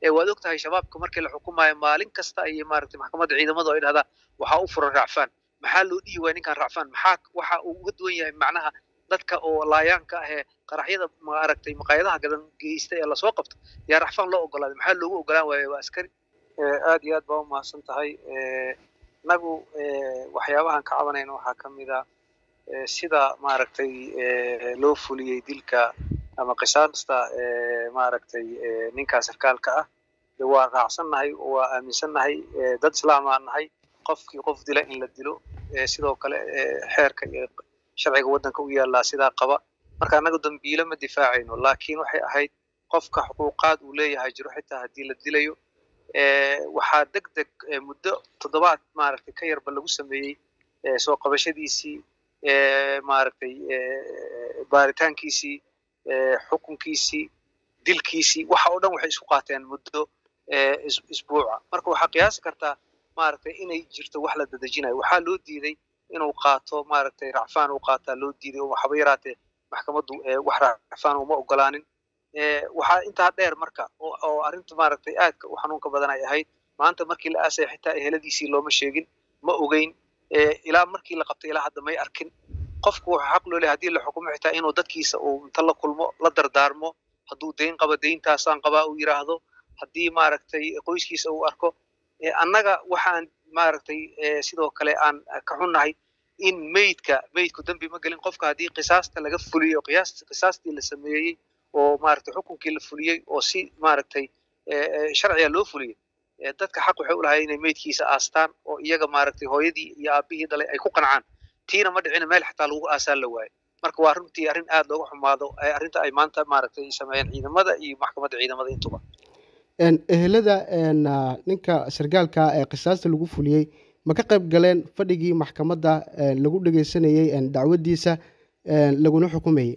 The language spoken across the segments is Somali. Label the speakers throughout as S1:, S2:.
S1: waad og tahay shabaabka markii la xukumayo maalin kasta ayay maaragtay maxkamadda ciidamadu ay dhahdaa waxaa u furan racfaan maxaa loo dhihi waaya ninkan racfaan maxaa waxa uu uga duwan yahay macnaha dadka oo laayaanka ah ee qaraxyada maaragtay maqaayadaha gadan geysta ee lasoo qabto yaa racfaan loo ogolaaday maxaa loogu ogolaan waaya waa askari aad iyo aad baa umahadsan tahay inagu waxyaabahan ka cabanayna waxaa ka mid a sida maaragtay loo fuliyey dilka ama qisaasta maaragtay ninkaa sarkaalka ah de waa raacsannahay waa aaminsannahay dad islaamaan nahay qofkii qof dila in la dilo sidoo kale xeerka iyo sharciga waddanka u yaallaa sidaa qaba marka annaga dambiilo ma difaacayno laakiin waxay ahayd qofka xuquuqaad uu leeyahay jiro xitaa haddii la dilayo waxaa deg deg muddo toddobaad maaragtay ka yarba lagu sameeyey soo qabashadiisii maaragtay baaritaankiisii xukunkiisii dilkiisii waxa oo dhan waxay isku qaateen muddo isbuuca marka waxaa qiyaasi kartaa maaragtay inay jirto wax la dadejinayo waxaa loo diiday inuu qaato maaragtay racfaan uu qaataa loo diiday oo waxba yaraatee maxkamaddu wax racfaan uma ogolaanin waxaa intaa dheer marka oo arrinta maaragtay aadka u xanuunka badan ay ahayd maanta markii la aasaya xitaa eheladiisii looma sheegin ma ogeyn ilaa markii la qabtay ilaa hadda may arkin qofku wuxuu xaq loo leeyahay haddii la xukumo xitaa inuu dadkiisa uu inta la kulmo la dardaarmo hadduu deyn qabo deyntaasaan qabaa uu yidhaahdo haddii maaragtay qoyskiisa uu arko annaga waxaan maaragtay sidoo kale aan ka xunnahay in meydka meydku dembi ma gelin qofka haddii qisaasta laga fuliyo qiyaas qisaastii la sameeyey oo maaragtay xukunkii la fuliyey oo si maaragtay sharciga loo fuliyey dadka xaq waxay u lahay inay meydkiisa aastaan oo iyaga maaragtay hooyadii iyo aabihii dhalay ay ku qancaan tiina ma dhicina meel xataa lagu aasaan la waayo marka waa runtii arrin aad looga xumaado arrinta ay maanta maaragtay sameeyeen ciidamada iyo maxkamadda ciidamada intuba
S2: ehelada ninka sargaalka ee qisaasta lagu fuliyey ma ka qayb galeen fadhigii maxkamadda lagu dhegeysanayey dacwaddiisa laguna xukumayey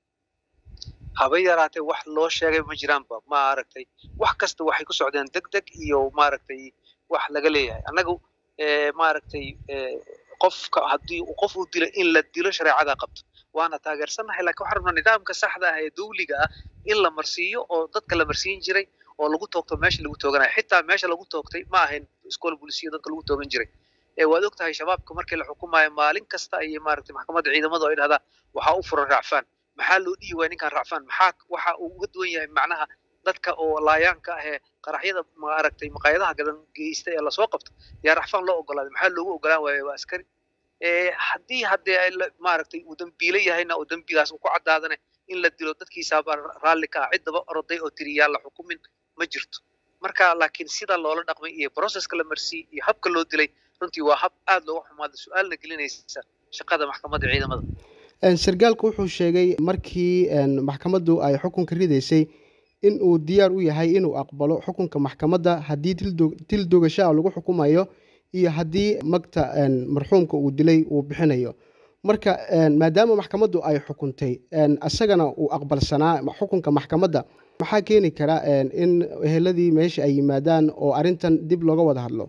S1: haba yaraatee wax loo sheegay ma jiraanba maaragtay wax kasta waxay ku socdeen deg deg iyo maaragtay wax laga leeyahay annagu maaragtay qofka haddii qof uu dilo in la dilo shareecada qabto waana taageersannahay lakin waxaan rabnaa nidaamka saxda ah ee dawliga ah in la marsiiyo oo dadka la marsiin jiray oo lagu toogto meesha lagu tooganayo xitaa meesha lagu toogtay ma ahayn iskool bulisiya dadka lagu toogan jiray waad og tahay shabaabka markii la xukumayo maalin kasta ayay maaragtay maxkamadda ciidamadu ay dhahdaa waxaa u furan racfaan maxaa loo dhihi waaya ninkan racfaan maxaa waxa uu uga duwan yahay macnaha dadka oo laayaanka ah ee qaraxyada maaragtay maqaayadaha gadan geysta ee lasoo qabto yaa racfaan loo ogolaaday maxaa loogu ogolaan waaya waa askari haddii haddee maaragtay uu dembiile yahayna oo dembigaas uu ku caddaadana in la dilo dadkiisaaba raalli ka ah ciddaba oroday oo tiri yaa la xukumin ma jirto marka laakiin sida loola dhaqmay iyo processka la marsiiyey iyo habka loo dilay runtii waa hab aad looga xumaada su-aalna gelinaysa shaqada maxkamadda ciidamada
S2: sargaalku wuxuu sheegay markii maxkamaddu ay xukunka ridaysay in uu diyaar u yahay inuu aqbalo xukunka maxkamadda haddii dil dogashaa lagu xukumayo iyo haddii magta marxuumka uu dilay uu bixinayo marka maadaama maxkamaddu ay xukuntay isagana uu aqbalsanaa xukunka maxkamadda maxaa keeni kara in eheladii meesha ay yimaadaan oo arrintan dib looga wada hadlo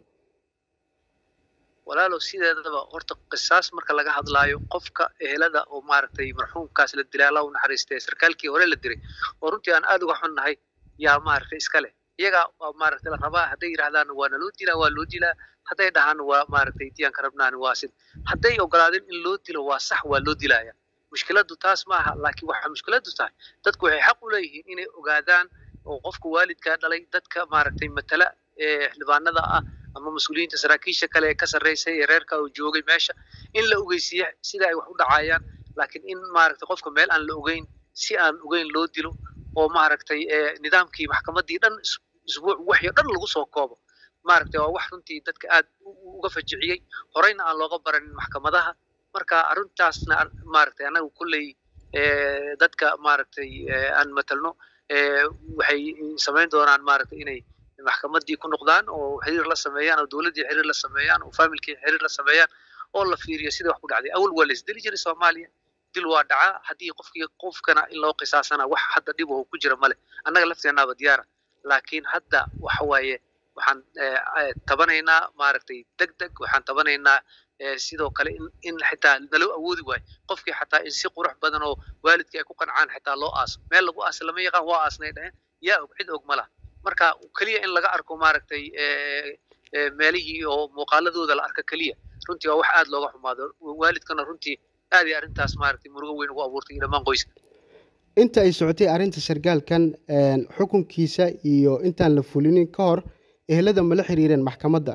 S1: walaalow sideedaba horta qisaas marka laga hadlaayo qofka ehelada oo maaragtay marxuumkaas la dilay allah u naxariistay sarkaalkii hore la dilay oo runtii aan aad uga xunnahay yaa maaragtay iska leh iyagaa maaragtay la rabaa hadday yidhahdaan waa naloo dilaa waa loo dilaa hadday dhahaan waa maaragtay diyaanka rabnaani waa sid hadday ogolaadeen in loo dilo waa sax waa loo dilaya mushkiladdu taas ma aha laakiin waxaa mushkiladdu tahay dadku waxay xaq u leeyihiin inay ogaadaan oo qofka waalidkaa dhalay dadka maaragtay matala ee xildhibaanada ah ama mas-uuliyiinta saraakiisha kale ee ka sarreysay ee reerka uu joogay meesha in la ogeysiiyo sida ay wax u dhacayaan laakiin in maaragtay qofka meel aan la ogeyn si aan ogeyn loo dilo oo maaragtay nidaamkii maxkamaddii dhan isbuuc waxyo dhan lagu soo koobo maaragtay waa wax runtii dadka aad uga fajiciyey horeyna aan looga baranin maxkamadaha marka arrintaasna maaragtay annagu kolley dadka maaragtay aan matalno waxay samayn doonaan maaragtay inay maxkamaddii ku noqdaan oo xiriir la sameeyaan oo dowladdii xiriir la sameeyaan oo familkii xiriir la sameeyaan oo la fiiriyo sida wax ku dhacday awal waa la isdili jiray soomaaliya dil waa dhacaa haddii qofkii qofkana in loo qisaasana wax hadda dhib oo ku jira male annaga lafteenaaba diyaara laakiin hadda waxa waaye waxaan tabanaynaa maaragtay deg deg waxaan tabanaynaa sidoo kale in in xitaa naloo awoodi waayo qofkii xataa in si qurux badan oo waalidkii ay ku qancaan xitaa loo aaso meel lagu aasa lama yaqaan waa aasnay dhaheen yaa og cid og ma laha marka keliya in laga arko maaragtay meelihii oo muuqaaladooda la arka keliya runtii waa wax aad looga xumaado waalidkana runtii aad iyo arrintaas maaragtay murugo weyn ugu abuurtay iyo dhammaan qoyska
S2: inta ay socotay arrinta sargaalkan xukunkiisa iyo intaan la fulinin ka hor ehelada mala xiriireen maxkamadda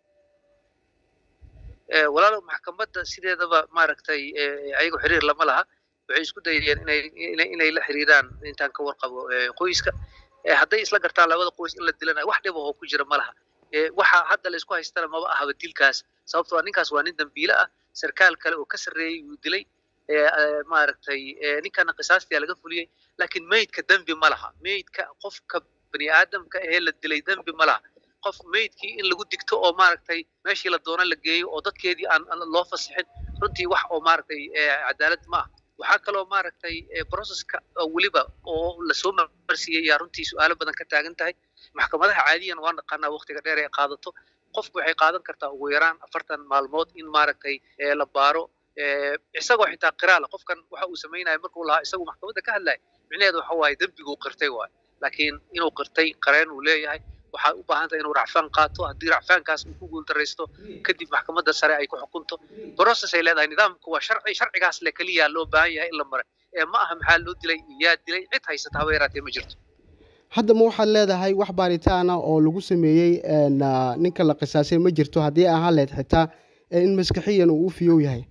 S1: walaalo maxkamadda sideedaba maaragtay ayago xiriir lama laha waxay isku dayeen inay inay la xiriiraan intaan ka warqabo qoyska hadday isla gartaan labada qoys in la dilanayo wax dhib ahoo ku jira ma laha waxa hadda la isku haystana maba ahaba dilkaas sababtoo ah ninkaas waa nin dambiile ah sarkaal kale oo ka sarreeyey wuu dilay maaragtay ninkana qisaastia laga fuliyey laakiin meydka dembi ma laha meydka qofka bani aadamka ahee la dilay dembi ma laha qof meydkii in lagu digto oo maaragtay meeshii la doono la geeyo oo dadkeedii aan loo fasixin runtii wax oo maaragtay cadaalad ma ah waxaa kaloo maaragtay processka weliba oo lasoo marsiiyey yaa runtii su-aalo badan ka taagan tahay maxkamadaha caadiyan waa naqaanaa waqtiga dheer ay qaadato qofku waxay qaadan kartaa ugu yaraan afartan maalmood in maaragtay la baaro isagoo xitaa qiraala qofkan waxa uu samaynayo markuu lahaa isagu maxkamadda ka hadlaya micnaheedu waxa waaye dembiguu qirtay waayo laakiin inuu qirtay qareen uu leeyahay waxay u baahan tahay inuu racfaan qaato haddii racfaankaas uu ku guuldaraysto kadib maxkamadda sare ay ku xukunto process ay leedahay nidaamku waa sharci sharcigaas le keliya loo baahan yahay in la maray ee ma aha maxaa loo dilay yaa dilay cid haysata haba yaraatee ma jirto
S2: hadda ma waxaad leedahay wax baaritaana oo lagu sameeyey ninka la qisaasay ma jirto haddii ahaan leed xitaa in maskaxiyan uu u fiyow yahay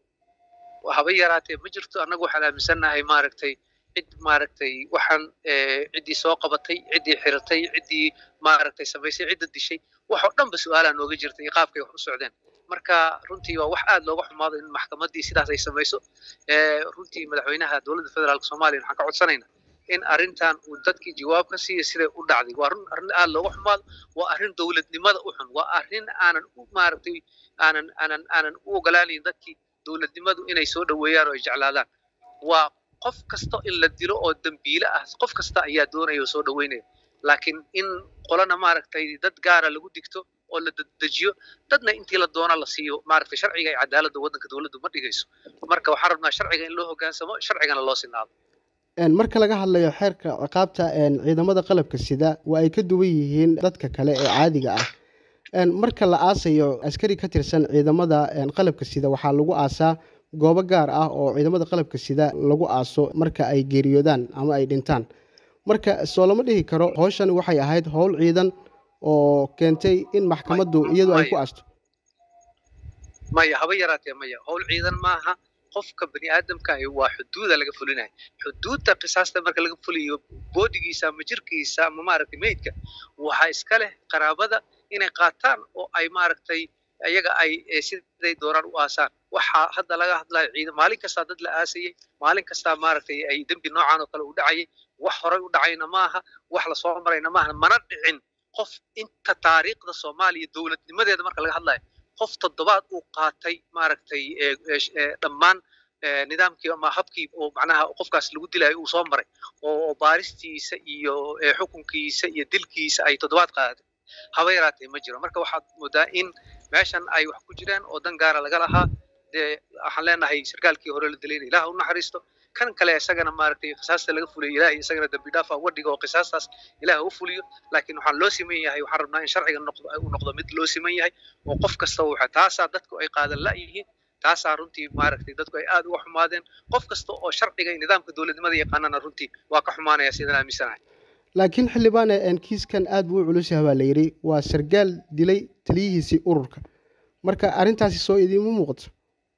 S1: haba yaraatee ma jirto annagu waxaan aaminsannahay maaragtay cid maaragtay waxaan ciddii soo qabatay ciddii xiratay ciddii maaragtay samaysay cidda dishay wax oo dhanba su-aalaa nooga jirta iyo qaabkay wax u socdeen marka runtii waa wax aad looga xumaado in maxkamaddii sidaas ay samayso runtii madaxweynaha dowladda federaalka soomaaliya waxaan ka codsanaynaa in arrintan uu dadkii jawaab ka siiya siday u dhacday waa run arrin aad looga xumaado waa arrin dowladnimada u xun waa arrin aanan u maaragtay aanan aanan aanan u ogolaanayn dadkii dowladnimadu inay soo dhoweeyaan oo ay jeclaadaan waa qof kasta in la dilo oo dembiile ah qof kasta ayaa doonaya oo soo dhoweynaya laakiin in qolana maaragtay dad gaara lagu digto oo la dedejiyo dadna intii la doona la siiyo maaragtay sharciga iyo cadaaladda waddanka dowladdu ma dhigayso marka waxaan rabnaa sharciga in loo hoggaansamo sharcigana loo sinaado
S2: marka laga hadlayo xeerka ciqaabta ciidamada qalabka sida waa ay ka duwan yihiin dadka kale ee caadiga ah marka la aasayo askari ka tirsan ciidamada qalabka sida waxaa lagu aasaa goobo gaar ah oo ciidamada qalabka sida lagu aaso marka ay geeriyoodaan ama ay dhintaan marka soo lama dhihi karo howshani waxay ahayd howl ciidan oo keentay in maxkamaddu iyadu ay ku aasto
S1: maya haba yaraatee maya howl ciidan maaha qofka bani aadamka waa xuduuda laga fulinayo xuduudda qisaasta marka laga fuliyo boodigiisa ama jirkiisa ama maaragtay meydka waxaa iska leh qaraabada inay qaataan oo ay maaragtay ayaga ay siday doonaan u aasaan waxaa hadda laga hadlayo ciidan maalin kastaa dad la aasayey maalin kastaa maaragtay ay dembi noocan oo kale u dhacayay wax horay u dhacayna maaha wax lasoo marayna maaha mana dhicin qof inta taariikhda soomaaliya dowladnimadeeda marka laga hadlayo qof toddobaad uu qaatay maaragtay dhammaan nidaamkii ama habkii oo macnaha qofkaas lagu dilayo uu soo maray oo baaristiisa iyo xukunkiisa iyo dilkiisa ay toddobaad qaadatay haba yaraatee ma jiro marka waxaad moodaa in meeshan ay wax ku jiraan oo dan gaara laga lahaa dee waxaan leenahay sarkaalkii hore la dilay in ilaah u naxariisto kan kale isagana maaragtay qisaasta laga fuliyo ilaahay isagana dambi dhaafa uga dhigo oo qisaastaas ilaah u fuliyo laakiin waxaan loo siman yahay waxaan rabnaa in sharciga noqdo uu noqdo mid loo siman yahay oo qof kasta waxa taasaa dadku ay qaadan la'yihiin taasaa runtii maaragtay dadku ay aad uga xumaadeen qof kasta oo sharciga iyo nidaamka dowladnimada yaqaanana runtii waa ka xumaanaya sidaan aaminsanahay
S2: laakiin xildhibaane kiiskan aad buu u culus yahay baa la yidhi waa sargaal dilay taliyihiisii ururka marka arrintaasi soo idiinma muuqato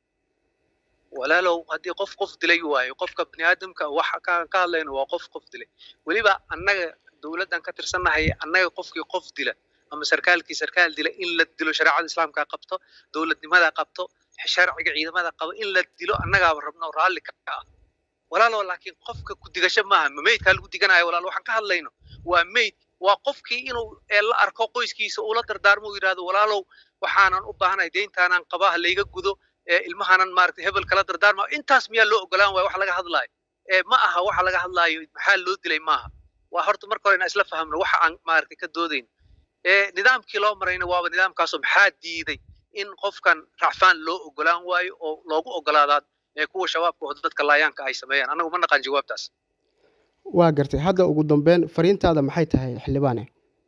S1: walaalow haddii qof qof dilay waayo qofka bani aadamka waxa ka ka hadlayno waa qof qof dilay weliba annaga dowladdan ka tirsannahay annaga qofkii qof dila ama sarkaalkii sarkaal dila in la dilo shareecada islaamka qabto dowladnimada qabto sharciga ciidamada qabo in la dilo annagaaba rabno raalli ka ah walaalow laakiin qofka ku digasho maaha ma meydkaa lagu diganayo walaal waxaan ka hadlayno waa meyd waa qofkii inuu la arko qoyskiisa uu la dardaarmo uu yidhahdo walaalow waxaanan u baahanahay deyntaanaan qabaa ha layga gudo ilmahanan maaragtay hebel kala dardaarma intaas miyaa loo ogolaan waaya wax laga hadlaayo ma aha waxa laga hadlaayo maxaa loo dilay maaha waa horta marka hore inaan isla fahamno waxa aan maaragtay ka doodayno nidaamkii loo marayna waaba nidaamkaasoo maxaa diiday in qofkan racfaan loo ogolaan waayo oo loogu ogolaadaa kuwa shabaabka oo dadka laayaanka ay sameeyaan annagu ma naqaan jawaabtaas
S2: waa gartay hadda ugu dambeyn fariintaada maxay tahay xildhibaane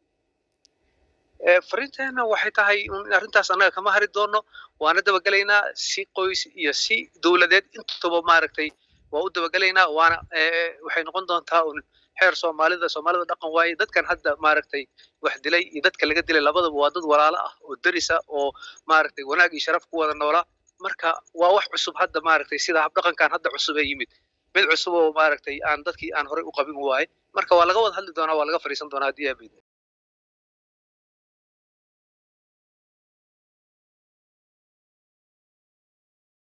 S1: fariinteena waxay tahay in arrintaas annaga kama hari doono waana dabagelaynaa si qoys iyo si dowladeed intuba maaragtay waa u dabagelaynaa waana waxay noqon doontaa un xeer soomaalida soomaalida dhaqan waaye dadkan hadda maaragtay wax dilay iyo dadka laga dilay labadaba waa dad walaalo ah oo derisa oo maaragtay wanaag iyo sharaf ku wada noolaa marka waa wax cusub hadda maaragtay sida habdhaqankan hadda cusub ee yimid mid cusub oo maaragtay aan dadkii aan horey u qabin waaye marka waa laga wada hadli doonaa waa laga fadhiisan doonaa haddii aabeed